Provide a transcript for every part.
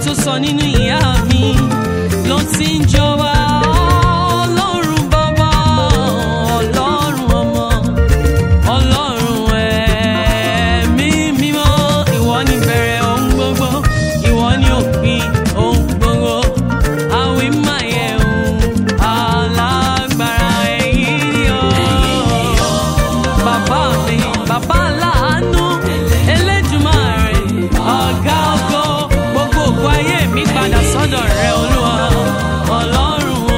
tó sọ nínú ìyá mi ló ti ń jọba ọlọ́run bàbá ọlọ́run ọmọ ọlọ́run ẹ̀mí mímọ́ ìwọ ni bẹ̀rẹ̀ ohun gbogbo ìwọ ni òpin ohun gbogbo àwí máa yẹ ohun alágbára ẹ̀yìn ni ọ́ bàbá mi bàbá láàánú Elédùmarè ọ̀gá ògo gbogbo ògo ayé mi padà sọ́dọ̀ rẹ olúwa ọlọ́run o.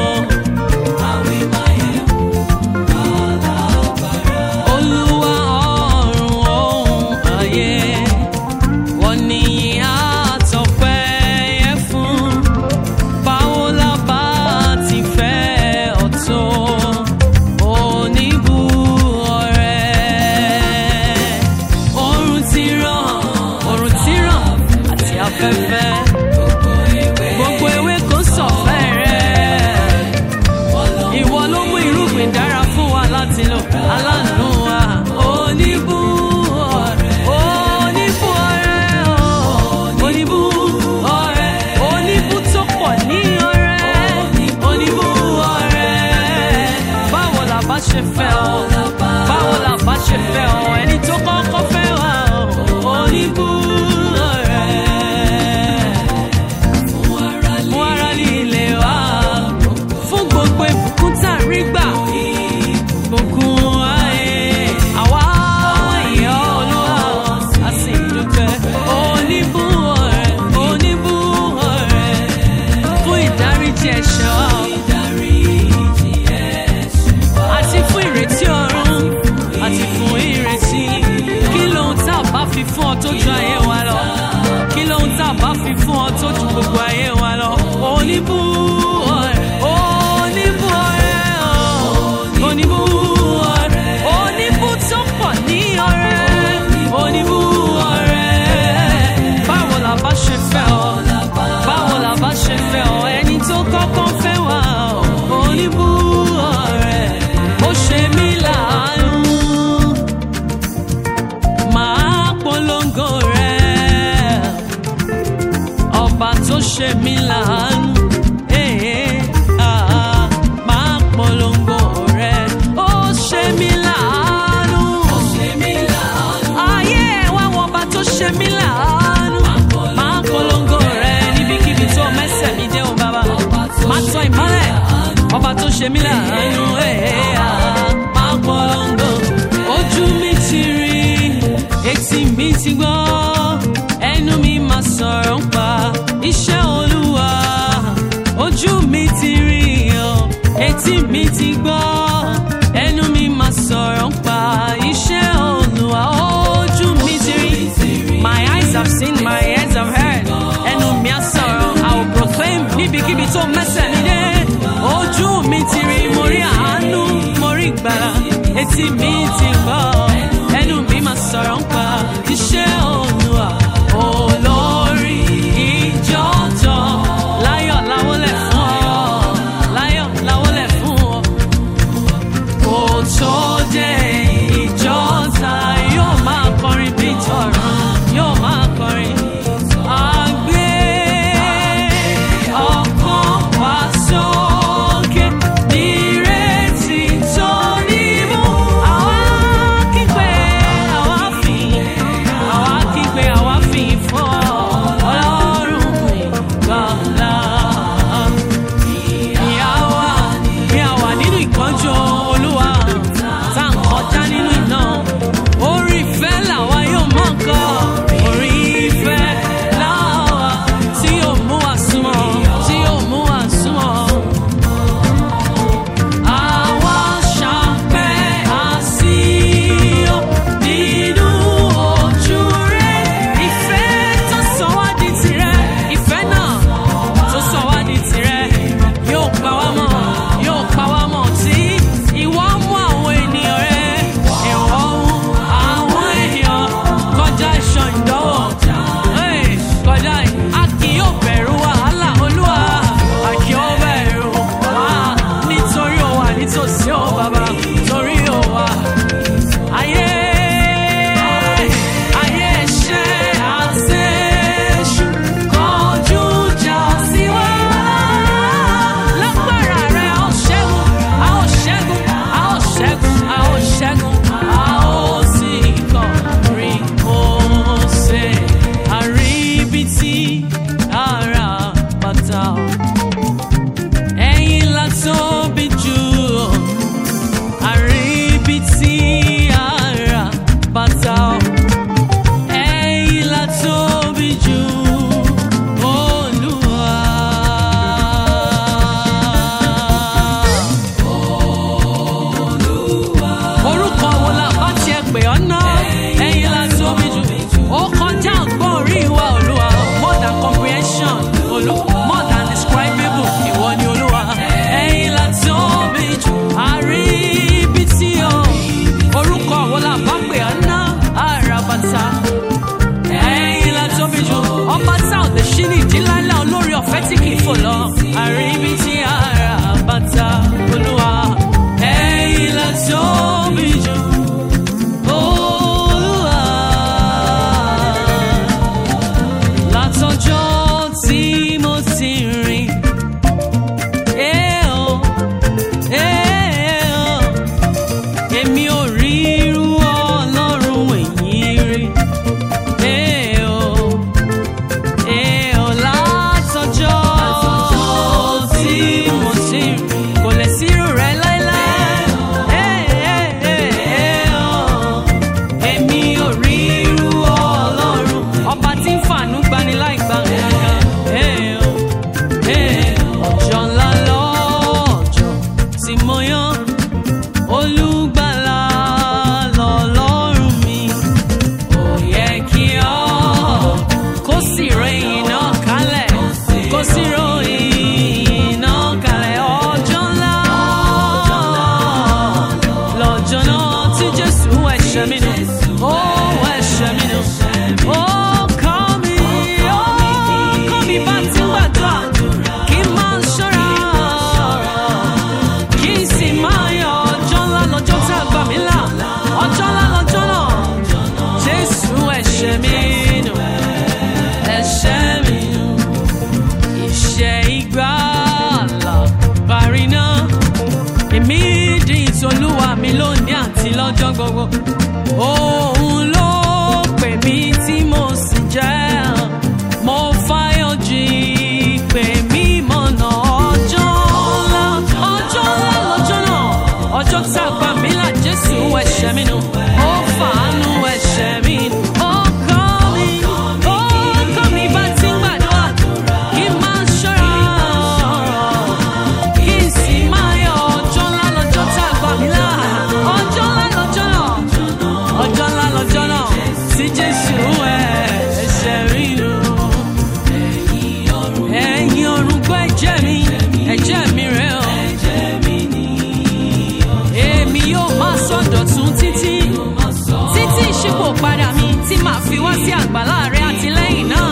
Olúwa ọ̀run ohun ayé wọ́n ní àtọ̀pẹ́ yẹ fún báwo la bá ti fẹ́ ọ̀tọ̀ oníbu ọ̀rẹ́ oòrùn ti ràn oòrùn ti ràn àti afẹ́fẹ́ gbogbo ewé kò sọ̀fẹ́ rẹ̀ ìwọ ló mú irúgbìn dára fún wa láti lò aláàánú wa oníbú ọ̀rẹ́ oníbú ọ̀rẹ́ oníbú ọ̀rẹ́ oníbú tó pọ̀ ní ọ̀rẹ́ oníbú ọ̀rẹ́ báwo la bá ṣe fẹ́ ọ báwo la bá ṣe fẹ́ ọ ẹni tó kọ́kọ́ fẹ́ wa oníbú ọ̀rẹ́ fún ara líle wa fún gbogbo ìbùkún tá a rí gbà ìbùkún ayé àwa ìyá olúwa a sì dúpẹ́ oníbú ọ̀rẹ́ oníbú ọ̀rẹ́ fún ìdáríjì ẹ̀ṣẹ̀ wa àti fún ìrètí ọ̀run àti fún ìrètí kí lóhun tá a bá fi fún ọ tó ju ayé wa lọ kí lóhun tá a bá fi fún ọ tó ju gbogbo ayé wa lọ oníbú ọ̀rẹ́ oníbú ọ̀rẹ́ ọ̀ oníbú ọ̀rẹ́ oníbú tó pọ̀ ní ọ̀rẹ́ oníbú ọ̀rẹ́ báwo la bá ṣe fẹ́ ọ báwo la bá ṣe fẹ́ ọ ẹni tó kọ́kọ́ fẹ́ wá ọ oníbú ọ̀rẹ́ ó ṣe mí láàánú máa polongo rẹ̀ ọba tó ṣe mí láàánú eh, ah, máa polongo rẹ̀ ó ṣe mí láàánú ayé ẹ̀ wá wọ ọba tó ṣe mí láàánú máa polongo rẹ̀ níbikíbi tó mẹ́sẹ̀ mi dé o bàbá máa tọ́ ìmọ́lẹ̀ ọba tó ṣe mí láàánú eh, ah, máa polongo ojú mi ti rí etí mi ti gbọ́ ẹnu mi máa sọ̀rọ̀ ń pa iṣẹ́ olúwa ojú mi ti rí ọ etí mi ti gbọ́ ẹnu mi máa sọ̀rọ̀ ń pa iṣẹ́ olúwa ojú mi ti rí my eyes have seen my ears have heard ẹnu mi á sọ̀rọ̀ I will proclaim níbikíbi tó mẹ́sẹ̀ mi dé ojú mi ti rí mo rí àá. ọ̀fẹ́ tí kì í fò lọ àríbi tí ara bàtà olúwa ẹ̀yìn la tóbi jù olúwa látọjọ́ tí mo ti rìn. Eh, oh, eh, oh èmi ò rí irú ọlọ́run èyí rí. Ee o, ee o, látọjọ́ tí mo ti rí, kò lè sí irú rẹ̀ láéláé. Ee, ee, ee, ee o, èmi ò rí irú ọlọ́run, ọba tí ń fàánú gbani láì gbà nǹkan. Ee o, ee, ọjọ́ ńlá lọ́jọ́ tí mo yán olùgbàlà lọ́lọ́run mi ó yẹ kí ọ kó sì ròyìn náà kalẹ̀ kó sì ròyìn náà kalẹ̀ ọjọ́ ńlá lọ́jọ́ náà tí jésù ẹ̀ṣẹ̀ mi nù ó ẹ̀ṣẹ̀ mi nù ó kọ́ mi ó kọ́ mi bá ti ń gbàdúrà kí n máa ṣọ́ra kí n sì máa yọ ọjọ́ ńlá lọ́jọ́ tá a gbà mí là ọjọ́ ńlá lọ́jọ́ náà jésù ẹ̀ṣẹ̀ mi nù ẹ̀ṣẹ̀ mi nù ìṣẹ́ ìgbàlà parí náà èmi di ìtòlúwa mi lónìí àti lọ́jọ́ gbogbo òun ló pè mí tí mo sì jẹ́ mo fáyọ̀ jí pè mí mọ̀nà ọjọ́ ńlá ọjọ́ ńlá lọ́jọ́ náà ọjọ́ tá a gbà mí là jésù ẹ̀ṣẹ̀ mi nù ó fàánú ẹ̀ṣẹ̀ mi nù ó kọ́ mi ó kọ́ mi bá ti ń gbàdúrà kí n máa ṣọ́ra kí n sì máa yọ ọjọ́ ńlá lọ́jọ́ tá a gbà mí là ọjọ́ ńlá lọ́jọ́ náà ọjọ́ ńlá lọ́jọ́ náà tí jésù ẹ̀ṣẹ̀ mi nù ẹ̀yin ọ̀run gbọ́ ẹ̀jẹ̀ mi ẹ̀jẹ̀ mi rẹ̀ ọ́ èmi yóò máa sọ̀dọ̀tún títí títí ìṣípò padà mi tí màá fi wá sí àgbàlá rẹ àtìlẹ́yìn náà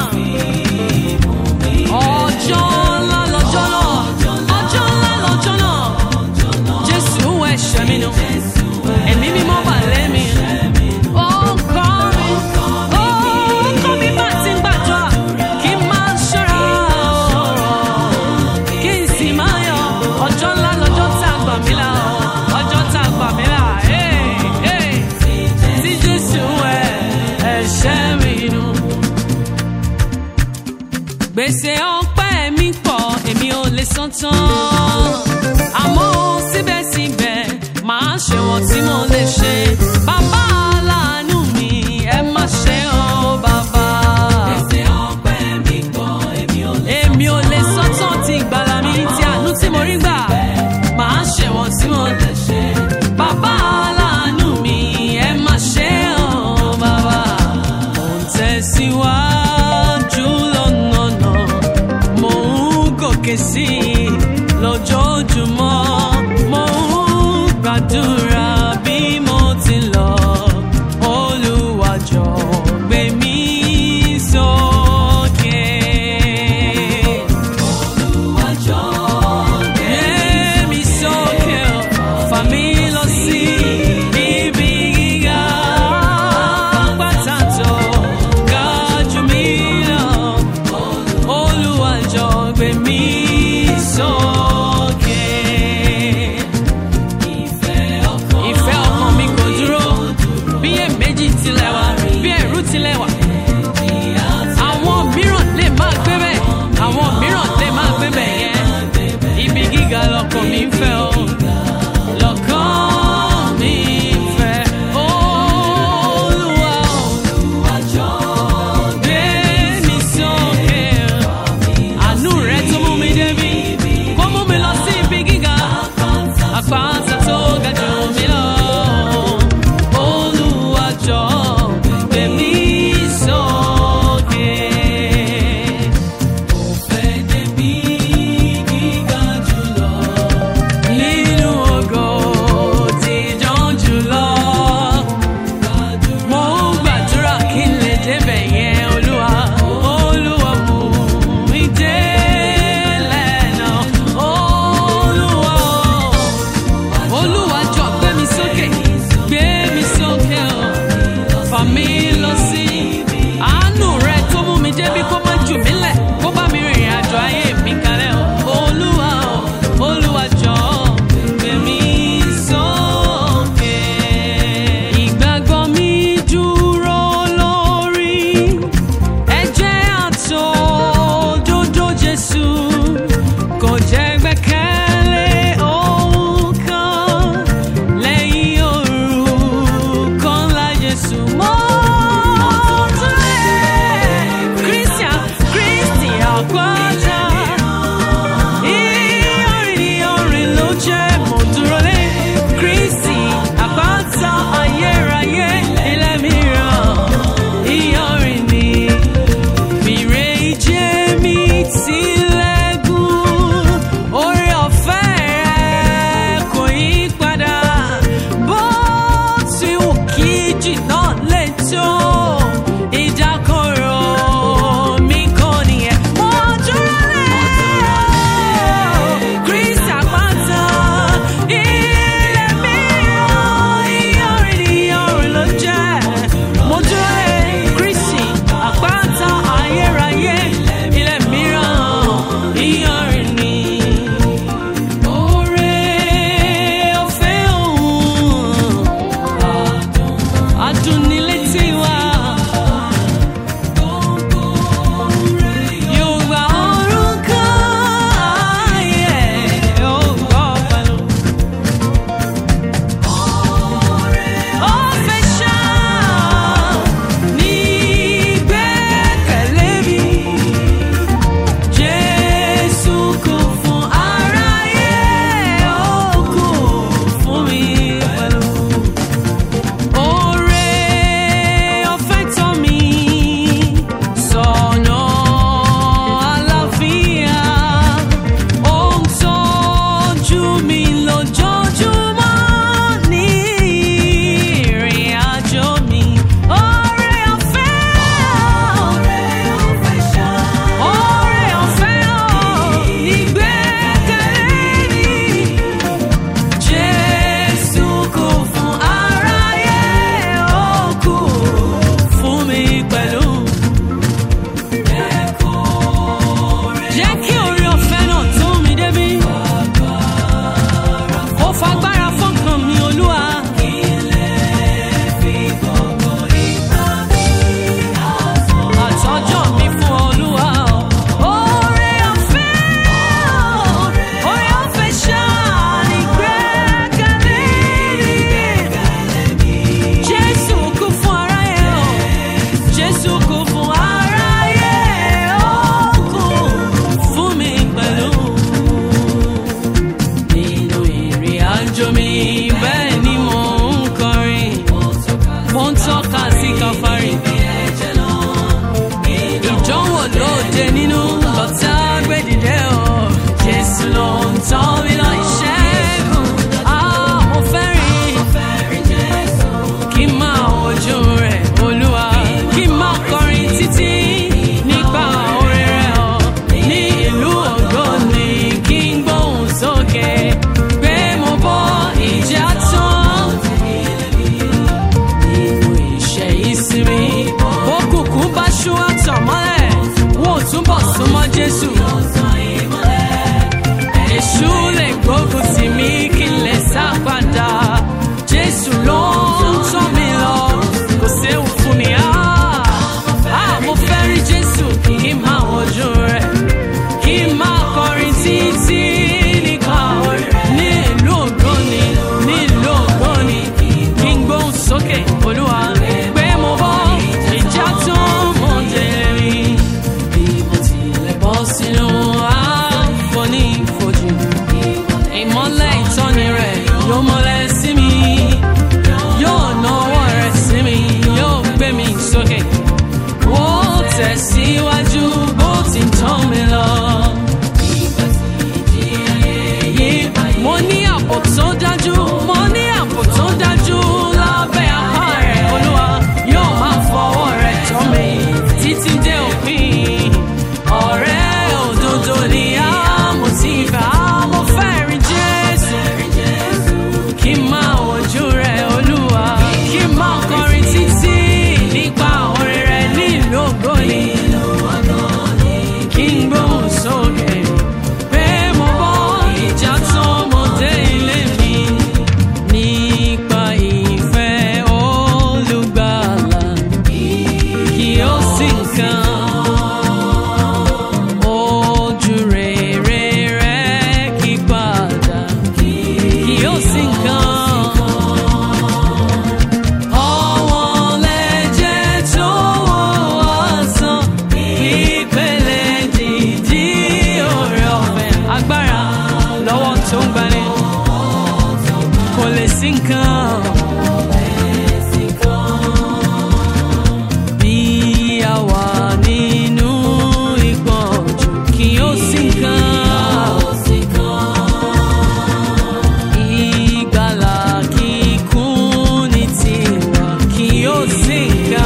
ọjọ́ ńlá lọ́jọ́ náà ọjọ́ ńlá lọ́jọ́ náà jésù ẹ̀ṣẹ̀ mi nù ẹ̀mí mímọ́ bà lẹ́mi ó kọ́ mi ó kọ́ mi bá ti ń gbàdúrà kí n máa ṣọ́ra kí n sì máa yọ ọjọ́ ńlá lọ́jọ́ tá a gbà mí là ọjọ́ tá a gbà mí là tí jésù ẹ̀ ẹ̀ṣẹ̀ mi nù gbèsè ọpẹ́ mi pọ̀ èmi ò lè san tán àmọ́ síbẹ̀síbẹ̀ màá ṣe wọ́n tí mo lè ṣe bàbá aláàánú mi ẹ má ṣe ọ́ bàbá. gbèsè ọpẹ́ mi pọ̀ èmi ò lè san tán èmi ò lè san tán ti ìgbàlà mi ti àánú tí mo rí gbà màá ṣe wọ́n tí mo lè ṣe bàbá aláàánú mi ẹ má ṣe ọ́ bàbá. mo ń tẹ̀síwájú lọ́nà náà mo ń gòkè sí i lójoojúmọ́ mo ń gbàdúrà bí mo ti lọ Olúwa jọ̀ọ́ gbé mi sókè. Olúwa jọ̀ọ́ gbé mi sókè o, fà mí lọ sí ibi gíga pàtàkì ga jù mí lọ. Olúwa jọ̀ọ́ gbé mi sókè. Ìfẹ́ ọkàn mi kò dúró, bí èméjì tilẹ̀ wà, bí ẹ̀rù tilẹ̀ wà. Àwọn mìíràn lè máa gbé bẹ́ẹ̀, àwọn mìíràn lè máa gbé bẹ́ẹ̀ yẹn. Ibi gíga lọkàn mi ń fẹ́ o. Lọ́kàn mi ń fẹ́ Olúwa o. Gbé mi sókè. Àánú rẹ tó mú mi tọ́ta gbé dìde o. Jésù ló ń tọ́ mi lọ ìṣẹ́gun. Ah, mo fẹ́ rí kí n máa wojú rẹ̀ olúwa kí n máa kọrin títí nípa orin rẹ̀ ọ̀ ní ìlú ògo ni kí n gbóhùn sókè pé mo bọ́ ìjà tán nínú ìṣẹ́ ìsinmi òkùnkùn bá ṣú àtọ̀ mọ́lẹ̀ wọ́n ò túbọ̀ súnmọ́ jésù èṣù lè gbógun tì mí kí n lè sá padà jésù ló ń tọ́ mi lọ kò séwu fún mi ah ah mo fẹ́ rí jésù kí n máa wojú rẹ̀ kí n máa kọrin títí nípa orin ní ìlú ògbóni ní ìlú ògbóni kí n gbóhùn sókè olúwa pé mo bọ́ ìjà tó mọ̀ délé mi bí mo tilẹ̀ bọ́ sínú àfonífojì ìmọ́lẹ̀ ìtọ́ni rẹ̀ yóò mọ́lẹ̀ sí mi yóò nawọ́ rẹ̀ sí mi yóò gbé mi sókè ó tẹ̀síwájú bó ti ń tọ́ mi lọ. mo ní àpò tó dájú mo ní àpò tó dájú lábẹ́ apá rẹ̀ olúwa yóò máa fọwọ́ rẹ̀ tọ́ mi títí dé òpin ọ̀rẹ́ òdodo ni a mo ti bá mo fẹ́ rí jésù kí n máa wojú rẹ̀ olúwa kí n máa kọrin títí nípa orin rẹ̀ nílùú ògbóni kí n gbóhùn sókè pé mo bọ́ ìjà tán mo dé ilé mi nípa ìfẹ́ olùgbàlà kí ó sì kàn ojú rere rẹ̀ kí padà kí ó sì kàn. Ọwọ́n lẹ́jẹ̀ tó wọ́n sàn, ìpele dìdí oore ọ̀fẹ́. Agbára lọ́wọ́ tó ń gbani, kò lè sí nǹkan. Bí a wà nínú ìpọ́njú, kì ó sí nǹkan. Ìgbàlà kíkún ní tiwa kí ó sì ká.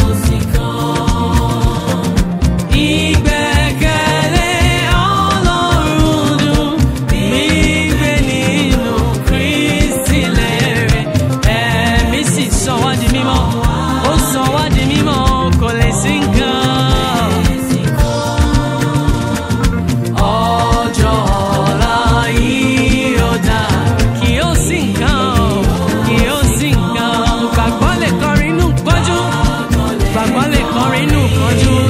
Ìgbẹ́kẹ̀lé Ọlọ́run dùn gbígbé nínú Kristi lérè. Ẹ̀mí sì sọ wá di mímọ́, ó sọ wá di mímọ́, kò lè sí nǹkan. Ọjọ́ ọ̀la yìí ó dà kí ó sì nǹkan kí ó sì nǹkan. Gbàgbọ́ lè kọrin inú pọ́njú. Gbàgbọ́ lè kọrin inú pọ́njú